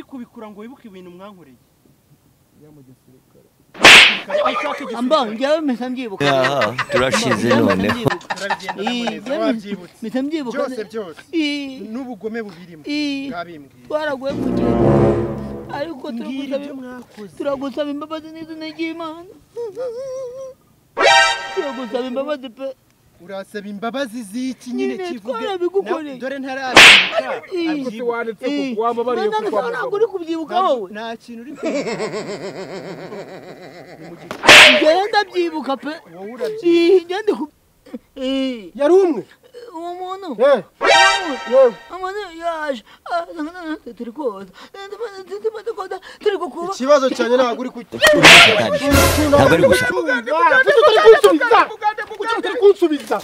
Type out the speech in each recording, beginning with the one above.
kura ngo wibuke ibintu mwankoreye Ambao njyewe mpita mbyibuka aha turashize noneho turabigenda Ii, n'amuneza yewe. wabyibutse mpita mbyibuka byose byose Ii, n'ubugome bubirimo ii, bwabimbwiye twaraguye mu gihe ariko mbwira turagusaba ibyo mwakoze turagusaba imbabazi n'izina ry'imana turagusaba imbabazi pe urasaba imbabazi z'iki nyine Nyine kivuge twarabigukoreye. Na- dore ntarabibuka Ii. Kuki wanditse Ii, ku wambabariye nanone kuko sawa ntabwo uri kubyibuka wowe nta kintu uri kumva njyewe ndabyibuka pe wowe urabyibuka Ii, njyewe ndi ku- Ii, yari umwe uwo muntu Eh, yewe umuntu yaje Ah, turi koza turi koza turi kukuba ikibazo cyanjye ntabwo uri ntabwo ari gusa kunsubiza kuki utari kunsubiza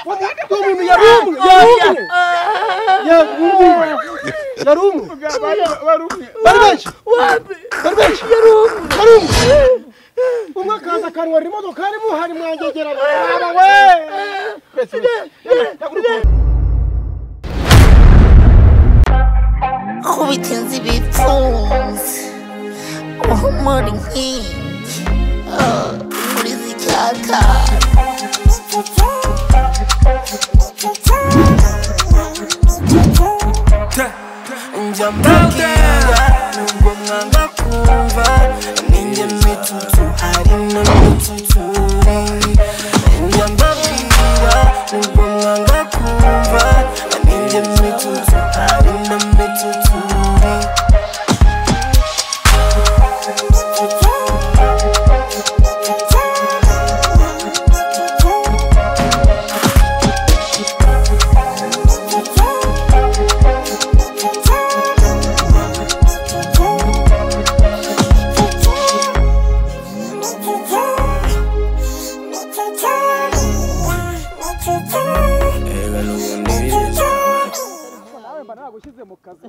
uwo muntu yari umwe yari umwe yari umwe yari umwe bari benshi wapi bari benshi yari umwe bari umwe umwe akaza akarwara imodoka harimo hari mwangegerana Baba we Wese, wese. Yewe, ntabwo uri kunsubiza. Kubitinze ibitunzi Uhumura inkingi Muri zikaka njya mbabwira nubwo mwanga kumva ninjye mitutu hari n'imituture njya mbabwira nubwo mwanga kumva ninjye mitutu hari n'imituture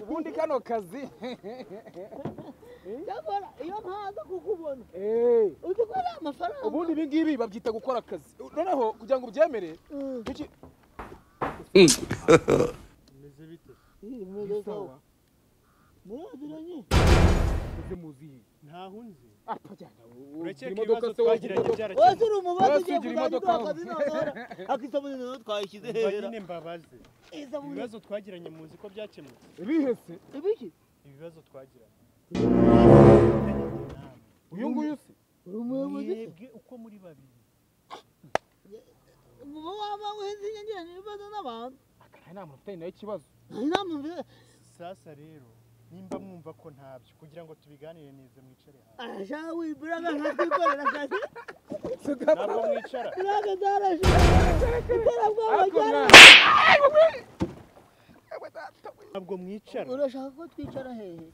ubundi kano kazi nyamara iyo ntaza kukubona Eh, uzi ko ari amafaranga ubundi ibi ngibi babyita gukora akazi noneho kugira ngo ubyemere kuki Ii, mwereka we. muraziranye uze muziye ntaho unzi urakeka imodoka se wagiranye wese uri umubazi ugiye Urasinzira kuzajya imodoka. uduha akazi noneho akisabune noneho twayishyize Umva hera nyine mbabaze isabune ibibazo twagiranye muzi ko byakemutse bihese ibiki ibibazo twagiranye uyu nguyu se uri umuyobozi mwebwe uko muri babiri uba waba uhenze inyangiranye ibibazo n'abantu nta nama ufitanye nawe ikibazo nta inama mvira sasa rero nimba mwumva ko ntabyo kugira ngo tubiganire neza mwicare hasi arashaka wiburaga nkatwikorera akazi ntabwo mwicara uraga zarashaka iterabwoba ariko ryari mwana ntabwo mwicara urashaka ko twicara hehe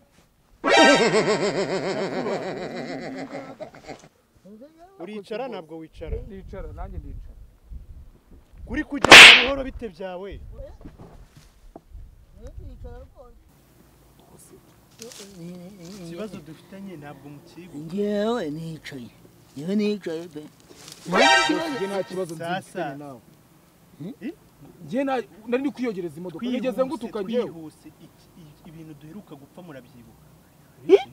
uricara ntabwo wicara ndicara nanjye ndicara uri kugenda buhoro bite byawe ikibazo dufitanye ntabwo mukibuka ngewe nicaye ngewe nicaye pe njye nta kibazo Sasa. nzifitanye nawe Eh? njye nta- nari ndi kwiyogereza imodoka nigeze ngutuka njyewe twihuse iki- i- ibintu duheruka gupfa murabyibuka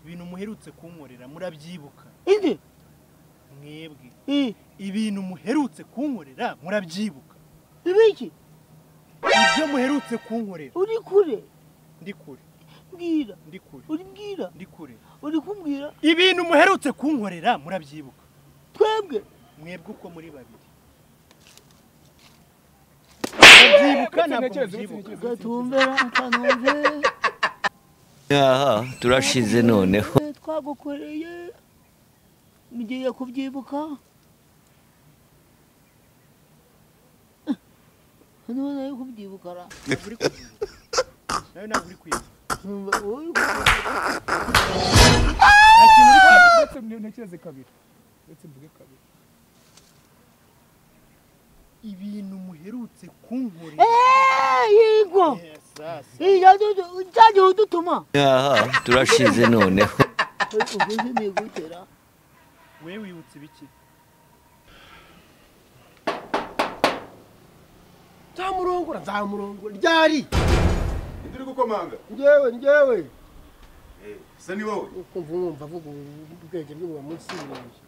ibintu muherutse kunkorera murabyibuka indi mwebwe ii ibintu muherutse kunkorera murabyibuka ibiki ibyo muherutse kunkorera uri kure ndi kure mbwira ndi kure uri mbwira ndi kure uri kumbwira ibintu muherutse kunkorera murabyibuka twebwe mwebwe uko muri babiri murabyibuka Uretse ntabwo ntekereze, uretse mubyibuka ntekereze. gatumbera atanumve aha turashize noneho twagukoreye mugiye kubyibuka hano nayo kubyibuka ra ntabwo uri kubyibuka nawe ntabwo uri kwibuka Numva wowe nta uri- kintu uri kwibuka uretse ntekereze kabiri uretse mvuge kabiri ibintu muherutse kunkorera Eh, yigo Eh, sasa iyo cyagiye udutuma aha turashize noneho uguze nigutera we wibutse ibiki nzamurongora nzamurongora ryari Turi gukomanga. njyewe njyewe Eh, se ni wowe. kumva wumva avuga ubwenge bwe buba munsi y'ibirenge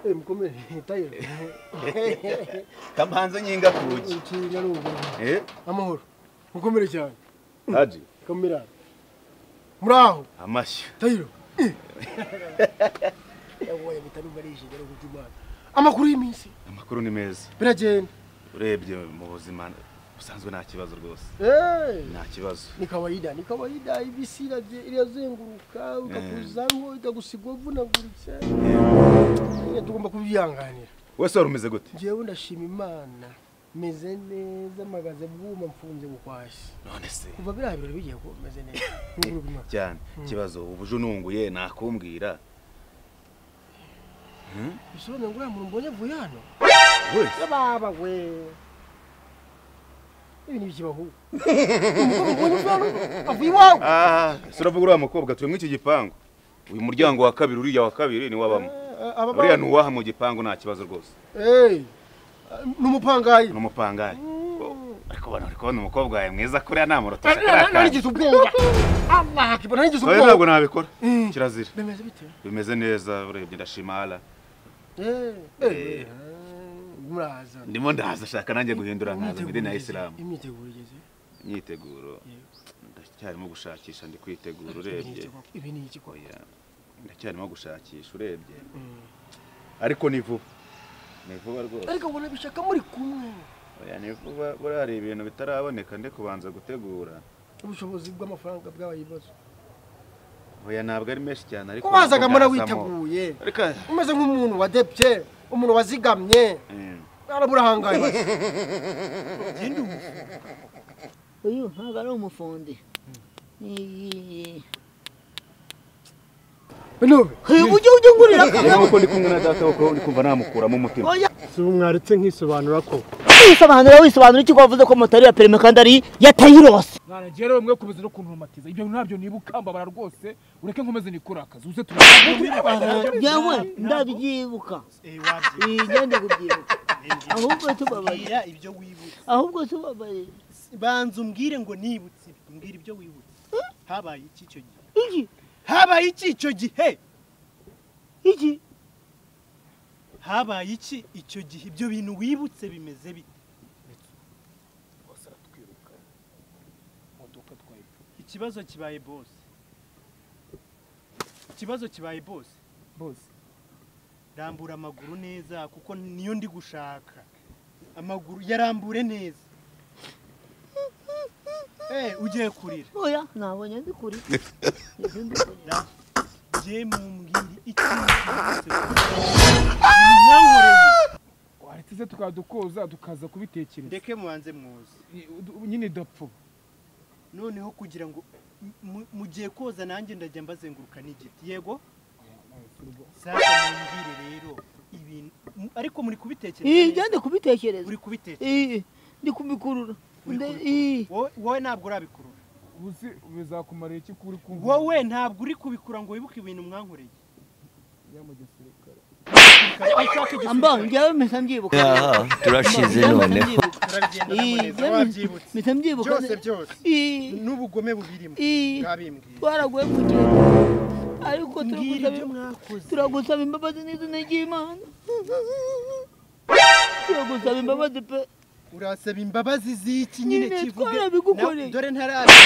Eh, mukomere tayo Kamanze nyinga kuki. inshinga ni ubwo Eh? amahoro mukomere cyane Haji. kamera muraho Amashyo. tayiro yawoye bitarumva rije rero kujumana amakuru y'iminsi Amakuru ni meza. biragenda Urebye mu buzima usanzwe nta kibazo rwose. eh Nta kibazo. ni kawaida ni kawaida ibisi iraje irazenguruka ukakuzamo ikagusiga uvunaguritse nyine tugomba kubyihanganira Wese wari umeze gute? njyewe ndashima imana meze neza mpagaze bwuma mfunze bukwashye None se. kuva biriya birori bigiye kuba meze neza nk'ubu mwaka Cyane. Ikibazo ubuje ununguye nakumbwira. bisobanuye ngo uriya muntu mbonye avuye hano We. baba we ibi ni ikibaho umukobwa mbonye uvuye hano avuye iwawe Ah, se uravuga uriya mukobwa turi muri iki gipangu. Uyu muryango wa kabiri uriya wa kabiri ni wabamo. aba Uriya ntuwaha mu gipangu nta kibazo rwose. Eh, ni umupangayi Ni umupangayi. Ariko bano uri kubona umukobwa wawe mwiza kuriya namurota. narigize ubwenge Allah kibona narigize Oya ntabwo ubwenge nabikora. Mm. Kirazira. bemeze bite Bimeze neza urebye ndashima ala. eh eh muraza Ndimo ndaza shaka nanjye guhindura nkaza mu idini ya Islam. imyiteguro igeze Imyiteguro ndacyarimo gushakisha ndi kwitegura urebye. ibi ni iki kwa Oya ndacyarimo gushakisha urebye. Ariko ni vuba. Ni vuba rwose. ariko ubona bishaka muri kumwe Oya ni vuba buriya hari ibintu bitaraboneka ndi kubanza gutegura. ubushobozi bw'amafaranga bwabaye ibibazo Oya ntabwo ari menshi cyane ariko kubazaga mura kubwazamo. witeguye Ariko umeze nk'umuntu wadebye umuntu wazigamye Mm. araburahangaye basi uyu ntabwo ari umufundi Iyi- binube Hey, ujye ujye ngurira Rero uko ndi kumwe na data kuko ndi kumva namukuramo umutima. si umwaretse nkisobanura ko wisobanura wisobanura iki ko wavuze ko motari ya perime kandi ari ya tayirose mwana njyewe mwe kumeze no kuntumatiza ibyo bintu ntabyo nibukambabara rwose ureke nkomeze nikore akazi uze turakomeze yewe ndabyibuka Eh, wabye. Iyi, ngende kubyibuka ahubwo tubabarira Mbwira ibyo wibutse. ahubwo tubabarira Banza umbwire ngo nibutse ibi. Mbwira ibyo wibutse. Habaye iki icyo gihe? iki Habaye iki icyo gihe? iki Habaye iki icyo gihe? Ibyo bintu wibutse bimeze bite? Ikibazo kibaye boss. Ikibazo kibaye boss. bose Rambura amaguru neza kuko niyo ndi gushaka. Amaguru yarambure neza. Eh, ugiye kurira. oya nabonye ndi kuri Izi ndi kuri. Je mumbwire ikintu cyose. Nankoreye. waretse se tukadukoza dukaza kubitekereza ndeke mubanze mwoza Ni- du- nyine dapfu noneho kugira ngo mu- mugiye koza nanjye ndajya mbazenguruka n'igiti yego sasa mumbwire rero ibintu mu- ariko muri Iyi, kubitekereza neza? ngende kubitekereza uri kubitekereza Iyi, ndi kubikurura Uri Nde- kubikurura. iyi. Wowe- wowe ntabwo urabikurura uzi bizakumara iki ko uri kumva wowe ntabwo uri kubikura ngo wibuke ibintu mwankoreye Ushaka igisirikare. amba njyewe mpita mbyibuka yaha turashize noneho Turabigenda Iyi, n'amuneza, njyewe wabyibutse. mpita mbyibuka byose byose Iyi, n'ubugome bubirimo iyi. bwabimbwiye twaraguye mu gihe ariko mbwira turagusaba ibyo im- mwakoze turagusaba imbabazi n'izina ry'imana turagusaba imbabazi pe urasaba imbabazi z'iki nyine Nyine kivuge twarabigukoreye. Na- dore ntarabibuka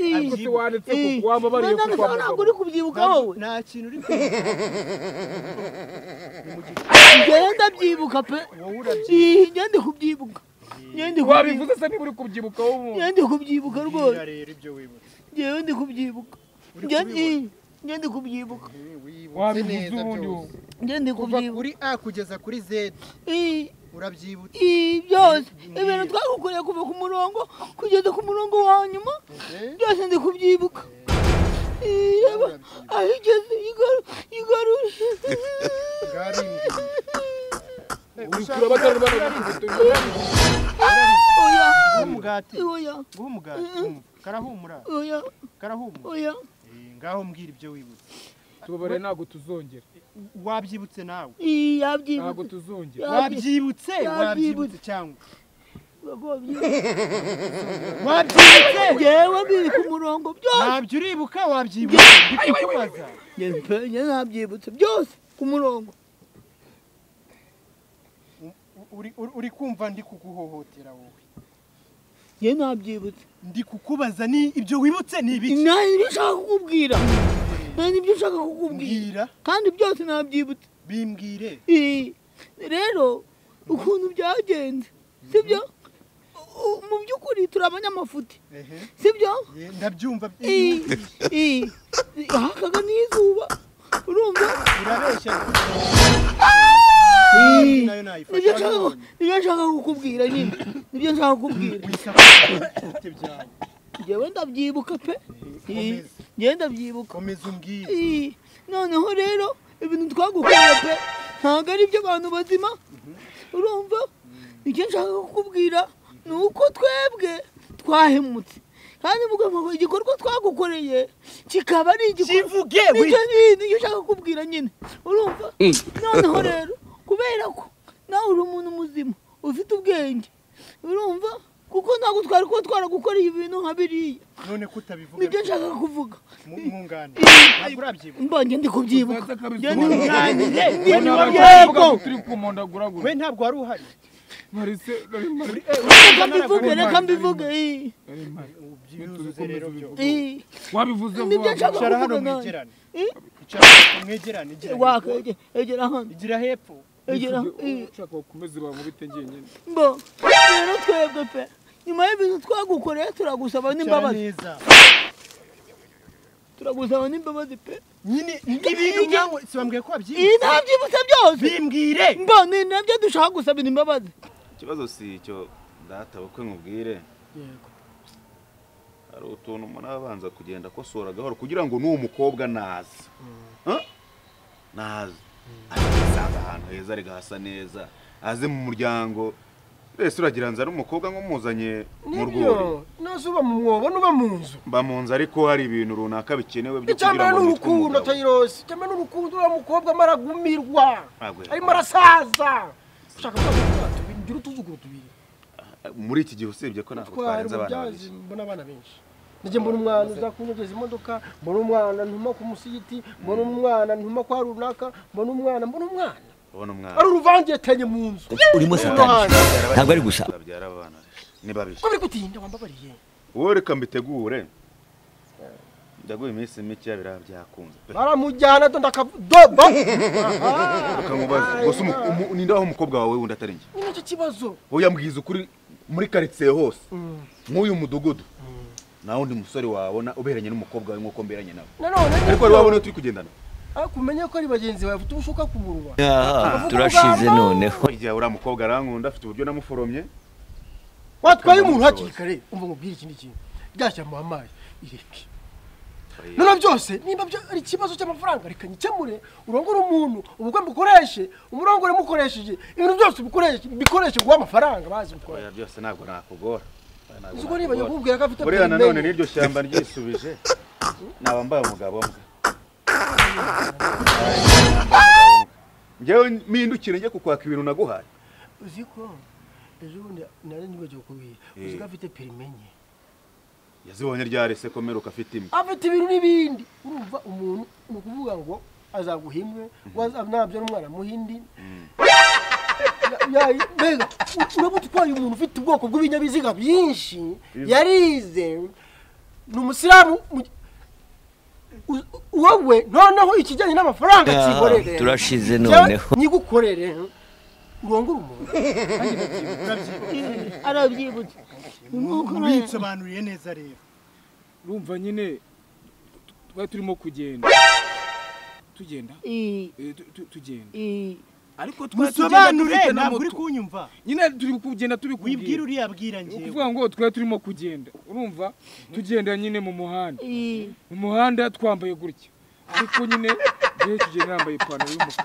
Ii. se abyibuka wanditse ko wambabariye Mwana, kuko ntabwo ntabwo uri kubyibuka wowe nta kintu uri kwibuka Ni mu gihe njyewe ndabyibuka pe wowe urabyibuka Ii, njyewe ndi kubyibuka njyewe ndi kubyibuka wabivuze se niba uri kubyibuka wowe njyewe ndi kubyibuka rwose Mbwira rero ibyo wibutse njyewe ndi kubyibuka Uri Njyewe- kubibona? ii, njyewe ndi kubyibuka Ni wibuze wabivuze neza ubundi byose njyewe ndi kuva kubyibuka kuri a kugeza kuri z Ii. urabyibutse Ii, byose Mbwira. ibintu twagukoreye kuva ku murongo kugeza ku murongo wa nyuma byose ndi kubyibuka Ii, reba aho igeze yigaru- yigaruje bwarimbwiye uri kureba batari barabivuze oya guha umugati oya guha umugati Humva. karahumura oya karahumura oya Eh, ngaho mbwira ibyo wibutse tubabare ntabwo tuzongera wabyibutse nawe Ii, ntabwo yabyibutse tuzongera Yabyibutse. wabyibutse Yabyibutse. wabyibutse cyangwa wagobye wabyibutse ngewe biri ku murongo byose ntabyo uribuka wabyibutse ndikubaza Njye mpe- njye ntabyibutse byose ku murongo Uri- uri- uri kumva ndi kuguhohotera wowe njye ntabyibutse ndi kukubaza ni ibyo wibutse ni ibiki nta nibyo ushaka kukubwira nta nibyo ushaka kukubwira mbwira kandi byose ntabyibutse bimbwire Ii, rero ukuntu byagenze sibyo U- mu by'ukuri turi abanyamafuti ehe sibyo ye, ndabyumva Ii, iyo ii, hakaga n'izuba urumva urabeshya Ii. nayo nibyo nayifasha nshaka nabonye. nibyo nshaka kukubwira nyine nibyo nshaka kukubwira wisakote byawe njyewe ndabyibuka pe Ii, komeza njyewe ndabyibuka komeza umbwire Ii, noneho rero ibintu twagukoreye pe ntabwo ari byo abantu bazima urumva icyo nshaka kukubwira ni uko twebwe twahemutse kandi mugomba ngo igikorwa twagukoreye kikaba ari igikorwa kivuge nicyo nyine nicyo ushaka kubwira nyine urumva noneho rero kubera ko nawe uri umuntu muzima ufite ubwenge urumva kuko ntabwo twari kuba twaragukoreye ibintu nka biriya none ko utabivuga nibyo nshaka kuvuga mu- mwunganire ntabwo urabyibuka mbanje ndi kubyibuka Njye ntunganire, Wowe njye nawe ntunganire. uravuga ngo turi kumondaguragura we ntabwo wari uhari marise nari mari reka mbivuge reka mbivuge ii, nari mari byuzuze rero byo ii. wabivuze Nibyo vuba nshaka vuba. icara hano kuvuga nawe. mwegerane Ii, icara hano mwegerane igira waka, hepfo. ege- egera hano igira hepfo egera ii, ushaka ukomeze bamubite njyenyine mbo rero twebwe pe nyuma y'ibintu twagukoreye turagusaba icara n'imbabazi neza turagusaba n'imbabazi pe nyine ibintu byawe si bambwiye ko iyi wabyibutse ntabyibutse byose bimbwire mbo ni nabyo dushaka gusabira imbabazi ikibazo si icyo data bukwe nkubwire hari utuntu umuntu aba abanza kugenda akosora gahoro kugira ngo n'uwo mukobwa naza Huh? naza asanga ahantu heza arega hasa neza aze mu muryango mbese uragira ngo ari umukobwa nk'umuzanye mu rwuri nibyo nazo uba mu mwobo n'uba mu nzu mba mu nzu ariko hari ibintu runaka bikenewe byo kugira icyambere ngo ni nitwe urukundo umugabo. tayirosi icyambere ni urukundo uriya mukobwa amara gumirwa Ntabwo yari- arimo arasaza ushaka ko tugira utuzuguru tubiri muri iki gihe usibye ko ntabwo twari twarenze abana umubyazi babiri mbona abana benshi njye mbona umwana uza kunyogeza imodoka mbona umwana ntuma ku musigiti mbona umwana ntuma kwa runaka mbona umwana mbona umwana ubona umwana ari uruvangetenye mu nzu urimo satani ntabwo ari gusa babyara abana ni babiri ko biri gutinda wambabariye wowe reka mbitegure ndaguha iminsi mike biriya byakunze pe baramujyana do ndakadoba reka nkubaze gusa umu- umu- ni nde waho umukobwa wawe wundi atari njye ni nacyo kibazo wowe yambwiza ukuri muri karitsiye hose nk'uyu mudugudu nta wundi musore wabona uberanye n'umukobwa wawe nk'uko mberanye nawe nanone ariko wari wabona iyo turi kugendana ariko umenye ko ari bagenzi bawe bafite ubushuka ku munwa aha turashize noneho igihe uriya mukobwa arankunda afite uburyo namuforomye watwaye umuntu Reka hakiri kare umva ngo ubwire ikindi kintu ryashyira mu amazi ireke noneho byose niba byo ari ikibazo cy'amafaranga reka nyikemure urongore umuntu ubukwe mukoreshe umurongore mukoresheje ibintu byose bikoreshe bikoreshe guha amafaranga bazi gukora oya byose ntabwo nakugora Oya, ntabwo uzi ko niba nakugora. nyakubwira ko afite buriya perineri. nanone n'iryo shyamba ryisubije naba mbaye umugabo mbwa njyewe mpindukire njye kukwaka ibintu naguhaye uzi ko ejo bundi nari nibagiwe kubira uzi ko afite perime enye yazibonye ryari se komeruka afite imwe afite ibintu n'ibindi urumva umuntu ni ukuvuga ngo azaguha imwe waza- nabyo n'umwana muhindi mbega uraba utwaye umuntu ufite ubwoko bw'ibinyabiziga byinshi yarize ni umusilamu mu- u- wowe noneho ikijyanye n'amafaranga Ah, kikorere turashize noneho nyigukorere urongore umuntu arabyibutse ni nk'uko uriya- ubisobanuriye neza rero urumva nyine twari turimo kugenda tugenda ii, eh, tu- tu- tugenda ii. ariko twari tugenda musobanure dufite na ntabwo uri moto kunyumva nyine turi kugenda wibwira tubikubwira uriya bwira njyewe ukuvuga ngo twari turimo kugenda urumva tugenda nyine mu muhanda ii. mu muhanda twambaye gutya ariko nyine gihe kigenda nambaye ipantaro y'umukara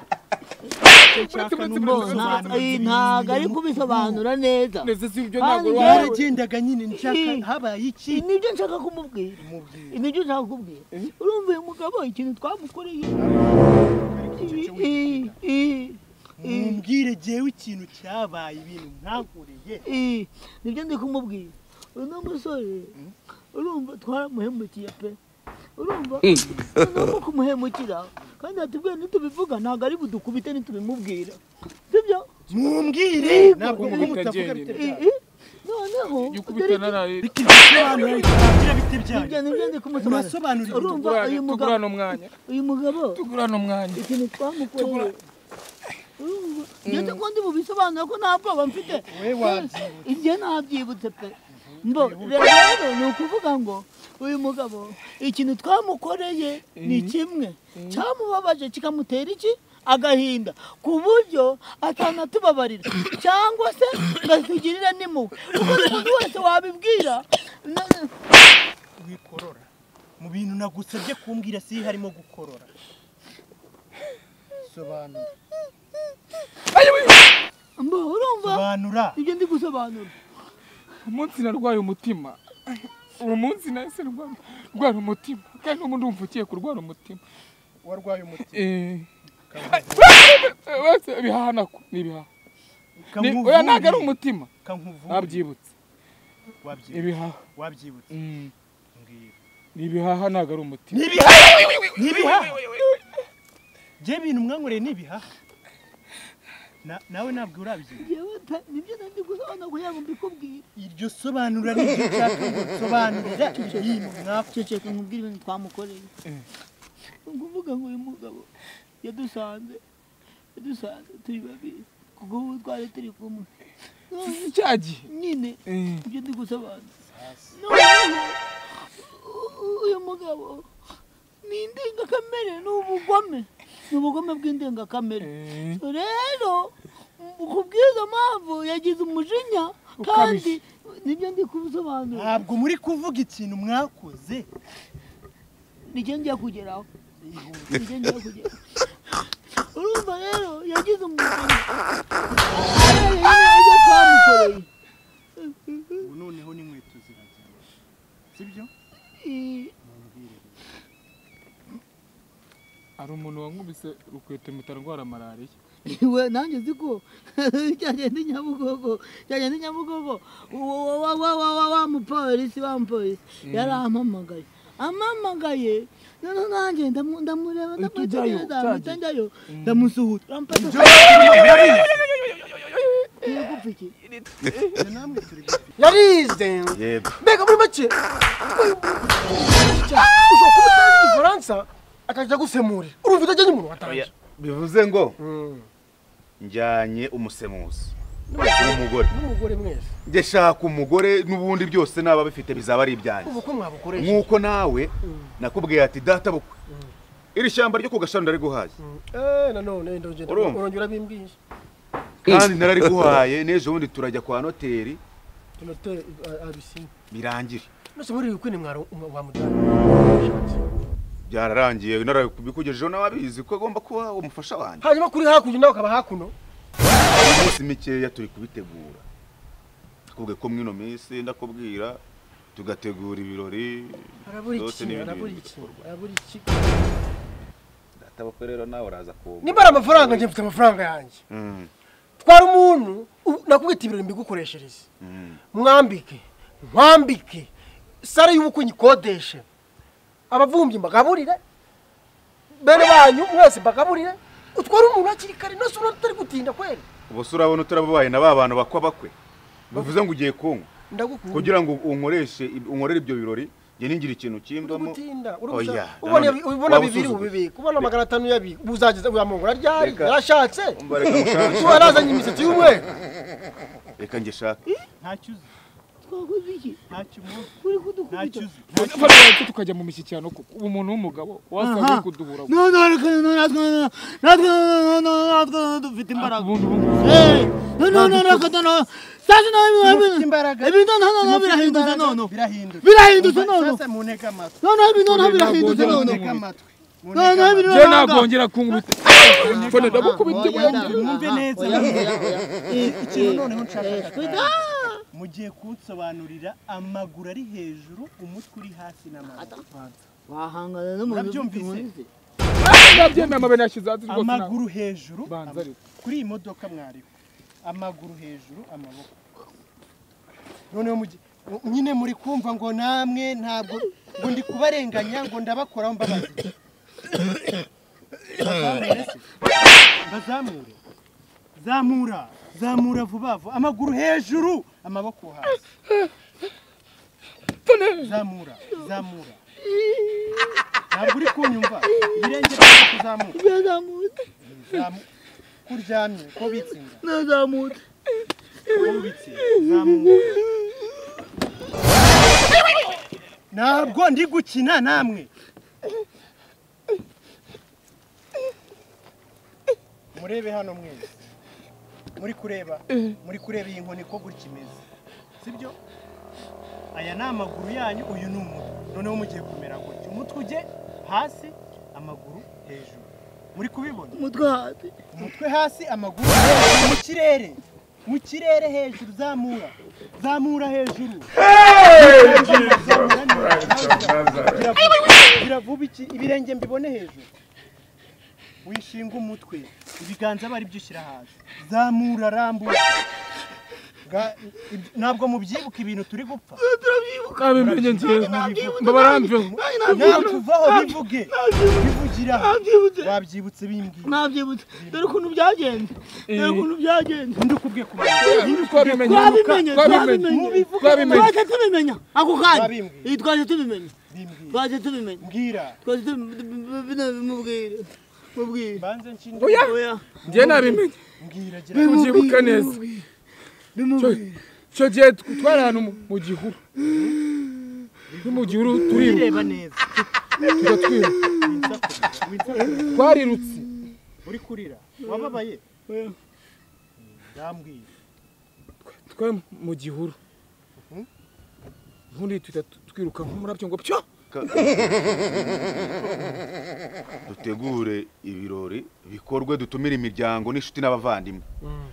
nshaka ni Nta- umusobanuro ii, ntabwo ari kubisobanura neza neza si ibyo Kandi ntabwo wari yaragendaga nyine nshaka habaye iki nibyo nshaka kumubwira mubwira nibyo nshaka kumubwira urumva uyu mugabo ikintu twamukoreye icyo Ii, ii, mumbwire jewe ikintu cyabaye ibintu nkankoreye Eh, nibyo ndi kumubwira uno musore urumva twaramuhemukiye pe urumva urumva kumuhemukira kandi atubwiye nitubivuga ntabwo ari budukubite nitubimubwira sibyo mumbwire Yego, ntabwo yego, muba mutavuga bitagenda. bitari Eh, byayo eh, noneho gikubita naraye bikiri bisobanura bitarangira biti nibyo byayo nibyo ndi kumusobanurira urasobanura ibintu urumva uyu mugabo tugurane umwanya uyu mugabo tugurane umwanya ikintu twamukoreye urumva njye ndiko ndi bubisobanura ko nta bwoba mfite wowe wabyibuka ibyo ntabyibutse pe mbo rero ni ukuvuga ngo uyu mugabo ikintu twamukoreye ni kimwe cyamubabaje kikamutera iki agahinda ku buryo atanatubabarira cyangwa se ngo atugirire n'impuhwe kuko umuntu wese wabibwira na- na- wikorora mu bintu nagusabye kumbwira si harimo gukorora sobanura mbo urumva sobanura ibyo ndi gusobanura umunsi narwaye umutima uwo munsi nahise ndwara ndwara umutima kandi n'ubu ndumva ugiye kurwara umutima warwaye umutima Eh. Wese ibihaha nako ni ibihaha Ni- kankuvure oya ntabwo ari umutima kankuvure nabyibutse wabyibutse ibihaha wabyibutse Mm. mbwira ni ibihaha ntabwo ari umutima n'ibihaha bye bintu mwankoreye n'ibihaha Na- nawe ntabwo urabyibuka Njyewe nta- nibyo ndi gusobanura kugira ngo mbikubwire iryo sobanura ni ryo nshaka ngo nsobanurira ibintu mwako ceceka nkubwire ibintu twamukoreye Eh. ni ukuvuga ngo uyu mugabo yadusanze yadusanze turi babiri kuko ubu twari turi kumwe None cya gihe nyine Eh. ibyo ndi gusobanura noneho u- u- uyu mugabo ni indengakamere ni ubugome ni ubugome bw'indengakamere Eh. rero kubw'izo mpamvu yagize umujinya kandi nibyo ndi kubisobanura ntabwo muri kuvuga ikintu mwakoze nijye ngiye kugeraho nijye ngiye kugeraho urumva rero yagize umugeni ibyo twamukoreye ubu noneho n'inkweto ziragiye sibyo Eh, hari umuntu wankubise rukweto mpita ndwara malariya we nanjye uzi ko cyagenda i nyabugogo cyagenda i nyabugogo wa- wa- wa- wa- wa- wa- wa mupolisi wa mupolisi yarampamagaye ampamagaye noneho nanjye ndamu- ndamureba ndamwitegereza mpita njyayo ndamusuhuza aramfata yegupfa iki namwe turi gupfa yarize yego mbega muri make ushobora kuba utazi igifaransa akajya agusemurira urumva utajyanye umuntu watangiye bivuze ngo njyanye umusemuzi umugore n'umugore mwese njye shaka umugore n'ubundi byose naba bifite bizaba ari ibyanjye ubukwe mwabukoresha nk'uko nawe nakubwiye ati data bukwe iri shyamba ryo ku gashami ndariguhaye Eh, nanone ndongera Urumva? urongera bimbwije kandi narariguhaye n'ejo bundi turajya kwa noteri tunote abisinya birangire nose muri ibi bukwe ni mwaro wamujyana byararangiye narabikugejejeho nawe abizi ko agomba kuba umufasha wanjye hanyuma kuri hakurya nawe ukaba hakuno iminsi mikeya turi kubitegura twubwe ko mwino minsi ndakubwira tugategura ibirori arabura Byose iki ni ibintu arabura iki bikorwa. arabura iki data bukwe rero nawe uraza kuba nimba ari amafaranga njye mfite amafaranga yanjye Mm, twara umuntu u- nakubwita ibirori mbigukoreshereze mm. mwambike mwambike sare y'ubukwe nyikodeshe abavumbyi mbagaburire bene banyu mwese mbagaburire utwara umuntu hakiri kare nose urabona tutari gutinda kweri ubu se urabona utarabubaye na ba bantu bakwa bakwe bivuze ngo ugiye kunywa ndagukunda kugira ngo unkoreshe unkorere ibyo birori njye ningire ikintu kimbamo gutinda Oya, urubuza nanone ubona ubibona waba bibiri usuzugura. ubibika ubona magana atanu yabika ubu uzageza uyamungura ryari Reka. yarashatse Umva, reka mushake. ubu yarazanye imisatsi y'umweru reka njye shaka ntacyo uzi twakoze iki ntacyo umuzi uri kudukubita ntacyo uzi tukareba tukajya mu mishyikirano kuko ubu umuntu w'umugabo wasanga uri kuduhura no no reka no natwe no natwe no no natwe dufite imbaraga ubundi ubungubu Eh, no no no reka no sasa no Mufite imbaraga. ibintu nta nta Mufite birahindutse imbaraga, none birahindutse Birahindutse none. sasa munega amatwi no no ibintu nta birahindutse Ntabwo none munega amatwi no no ibintu njyewe ntabwo ngera kunkubita mbona ndagukubita mwumve neza ikintu noneho nshaka kuganira. mugiye kunsobanurira amaguru ari hejuru umutwe uri hasi n'amaboko wahangana n'umuntu Urabyumvise? ufite inkoni ze. nabyemeye amabere yashyize hasi rwose ntabwo amaguru hejuru banza ariko kuri iyi modoka mwariho amaguru hejuru amaboko noneho mugi nyine muri kumva ngo namwe ntabwo ngo ndi kubarenganya ngo ndabakoraho mbabazi Bazamure se? bazamure zamura zamura vuba vuba amaguru hejuru amaboko hasi zamura zamura ntabwo uri kunyumva ibirenge byawe kuzamura byazamutse Zamu- ko uryamye ko ubitse inda nazamutse ko ubitse zamura ntabwo ndi gukina namwe murebe hano mwese muri kureba muri kureba iyi nkoni ko gutya imeze sibyo aya ni amaguru yanyu uyu ni umutwe noneho mugiye kumera gutya umutwe ujye hasi amaguru hejuru muri kubibona umutwe hasi umutwe hasi amaguru hejuru mu kirere mu kirere hejuru zamura zamura hejuru Zamura neza. Gira vuba. Gira vuba iki ibirenge mbibone hejuru wishinga umutwe ibiganza bari byushyira hasi zamura rambura Ga- ib- ntabwo mubyibuka ibintu turi gupfa kabimenye njyewe mbabarambiwe natuvaho bivuge bivugira aha. nabyibutse wabyibutse bimbwiye nabyibutse dore ukuntu byagenze dore ukuntu byagenze undi ukubwiye kumenya twabimenye twabimenye twabimenye twabimenye twabimenye twaje tubimenya ako kanya Babimbwiye. Iyi twaje tubimenya bimbwiye twaje tubimenya mbwira twaje tubimenya mubwire mubwire banze nshinde oya oya njye nabimenye mbwira gira mubyibuka neza bimubwire icyo gihe twari ahantu mu- mu gihuru ni mu gihuru turiruka bireba neza tujya twiruka twarirutse uri kurira wababaye ndambwira twari mu gihuru ubundi tuhita twiruka nk'umurabyo ngo pyo dutegure ibirori bikorwe dutumire imiryango n'inshuti n'abavandimwe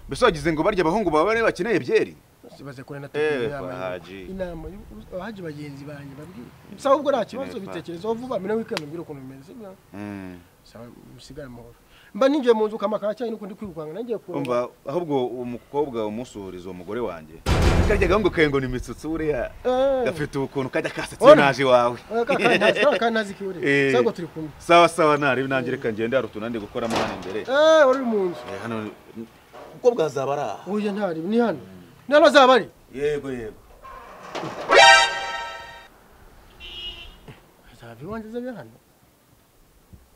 mbese wagize ngo barya abahungu baba bari bakeneye byeri baze kure na Eh, inama Bahaji. y'u- inama y'u- abahaji bagenzi banjye babwire gusa ahubwo nta kibazo Kinefari. bitekerezaho vuba mbere wikenda mbwire ukuntu bimeze sibyo? Mm. sawa musigare amahoro mba ninjiye mu nzu kamakara cyane nuko ndi kwirukanka nangiye kureba umva ahubwo umukobwa umusuhuriza uwo mugore wanjye karya gahungu kawe ngo ni imitsutsi buriya Eh. gafite ukuntu kajya kasetsa iyo Ona. naje iwawe Eh, ka- ka- ntazi- ka- ka- ntazi kiwe Eh. ureba sawa ngo turi kumwe sawa sawa narebe nanjye reka ngende hari utuntu ndi gukoramo hano imbere Eh, wari uri mu nzu Eh, hano umukobwa azaba ari aha uyu ntari ni hano ni hano azaba ari yego yego azaba iwanjye azaba ari hano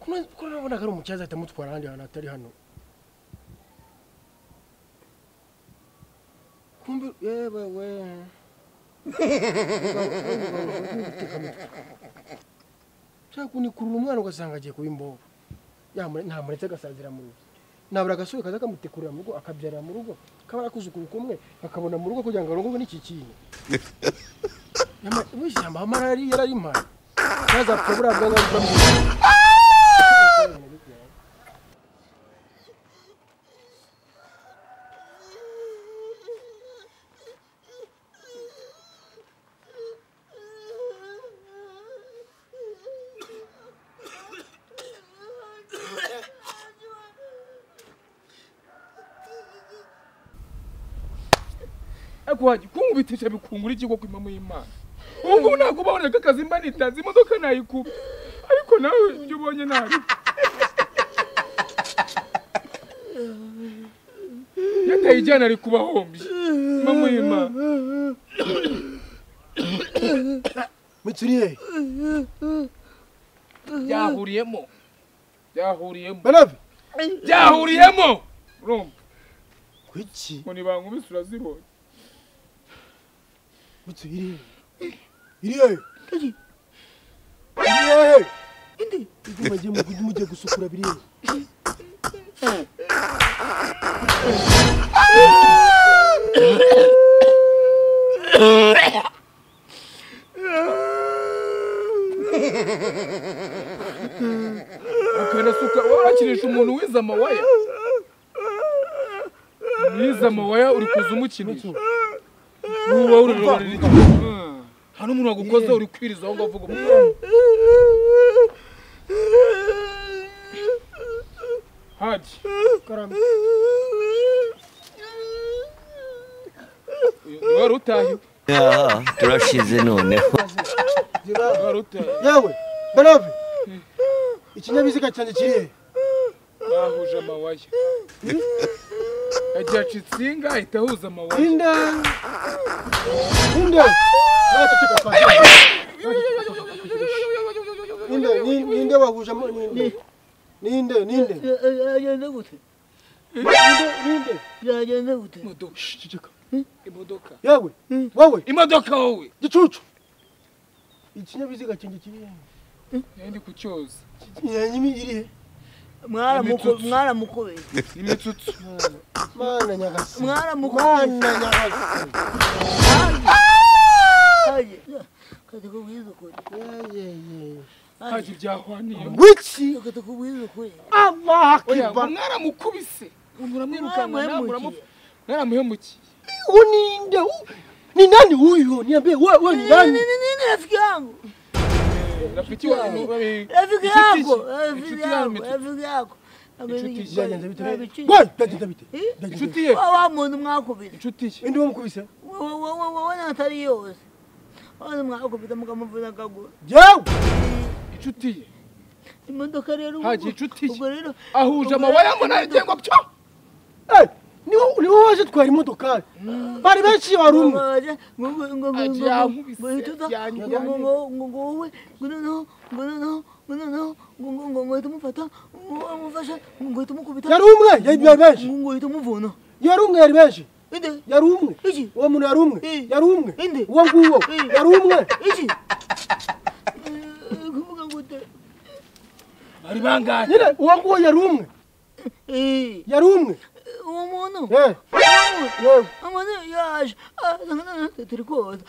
Kuna- ko nabonaga ari umucyaza ahita amutwara ahandi hantu hatari hano kumbe yewe we cyangwa kunikurura umwana ugasanga agiye kuba imbobo Yamure- ntamuretse agasazira mu rugo nabura agasore kaza kamutekurira mu rugo akabyarira mu rugo kabara kuzukuru kumwe akabona mu rugo kugira ngo arongorwe n'iki kintu Yama- ubu ishyamba amarari yari ari impano ntazapfa buriya bwanwa bw'amuntu ariko wajya kunkubitesha bikungura ikigo ku mpamvu y'imana ubu ngubu ntabwo ubaboneka akazi mba nitanze imodoka nayikuba ariko nawe ibyo ubonye nabi yatayijyana ari kubahombye mpamvu y'imana muturiye byahuriyemo byahuriyemo banabe byahuriyemo urumva kuki ngo nibankubise urazibonye muturiye iriye iriye indi mugiye mugiye mugiye gusukura biriye ukanasuka warakinisha umuntu wize amawaya wize amawaya uri kuza umukinisha uba ururorera iki nta n'umuntu wagukoze uri kwiriza aho ngaho uvuga umwana karame wari utaye Ah, turashize noneho wari utaye yewe berobe ikinyabiziga cyanjye kirihe bahuje amawaya agiye aca insinga ahita ahuza amawaya Linda! Linda! Nawe ceceka sana. Ninde, ni- ninde wahuje ama- ninde? Ninde, ninde? yagenze gute Ninde, ninde? yagenze gute imodoka Shh, ceceka. imodoka Yewe, wowe, imodoka wowe gicucu. Ikinyabiziga cyanjye kiri he? nari ku cyoza Yanjye iri he? mwaramuko- mwaramukobeye imitsutsu Mana nyagasi. mwaramukobeye Mana nyagasi. haje kati kubwiza ukuri Ye, ye, ye. haje ibyahwaniye Wiki! kati kubwiza ukuri Allah oya akiba. mwaramukubise muramwirukankana mwaramuhemukiye mwaramuhemukiye Huyu ninde? Huyu- Ni nani huyu? Niambie wewe wewe ni nani? Nini, nini rafiki yangu rafiki wanyu babi- rafiki inshuti yangu ze. rafiki Inshuti yangu yanyu rafiki yangu Inshuti ze. Byagenze bite? Nabiciye. Wewe byagenze bite? Eh? Byagenze bite? inshuti ye wa wa muntu mwakubita inshuti ye Indi wamukubise? wowe natari yose wose mwakubita mukamuvuna akaguru Yewe! inshuti ye imodoka rero ubwo- Haje inshuti ye. ubwo rero ubwo ahuje amabaya rero mbona agengwa byo Eh, niwo niwo waje twari imodokari bari benshi wari umwe babaje ngo ngo ngo ngo ngo yankubise, ngo hita uza, ngo yanyuranye. ngo ngo ngo ngo wowe ngo noneho ngo noneho ngo noneho ngo ngo ngo ngo hita umufata ngo ngo umufashe ngo ngo hita umukubita yari umwe yari yari benshi ngo ngo hita umuvuna yari umwe yari benshi inde yari umwe iki uwo muntu yari umwe Eh. yari umwe Inde. uwo nguwo Eh. yari umwe iki Eh, kuvuga gute bari bangahe nyine uwo nguwo yari umwe Eh, yari umwe uwo muntu Eh, uwo yewe umuntu yaje Ah, turi koza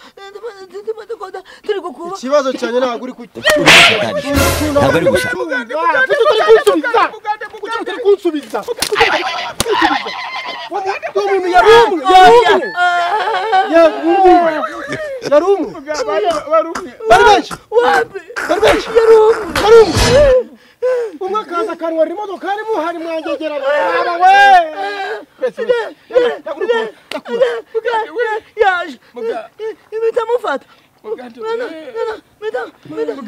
tumaze koza turi gukuba ikibazo cyanjye ntabwo uri kuki turashikanje ntabwo ari gusa utari kunsubiza kuki utari kunsubiza Kuki utari kunsubiza? Uwo mu- uwo muntu yari umwe yari umwe Ah, yari umwe yari umwe bari umwe bari benshi wapi bari benshi yari umwe Hari umwe umwe akaza akarwara imodoka harimo hari mwangegera baba we Mbese, mbese, ndakuru- yaje Muga- impita amufata Mugande, eh. Mugande. mufata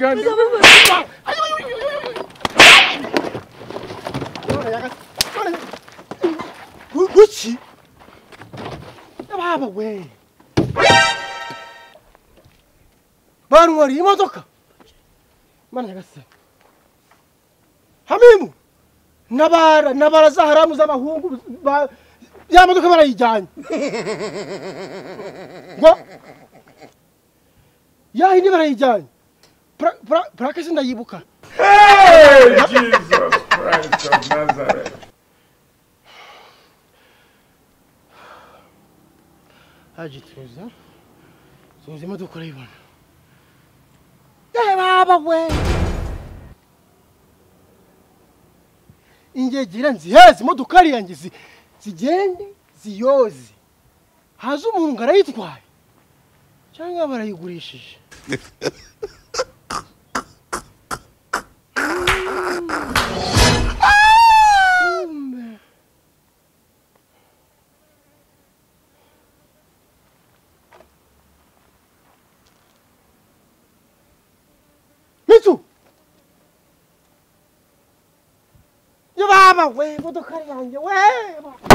None yaga- none- Gu- guki baba we banwariye imodoka mana nyagasani hamimu nabara nabara za haramu z'abahungu ba- ya modoka barayijyanye ngo ya hindi barayijyanye Pra- pra- purake sindayibuka haji tuza tuza imodoka urayibona baba we ingegira nziheze imodokari yanjye zi- zigende ziyoze haza umuntu ngo arayitwaye cyangwa barayigurishije mitsu yo baba we imodoka yanjye we baba.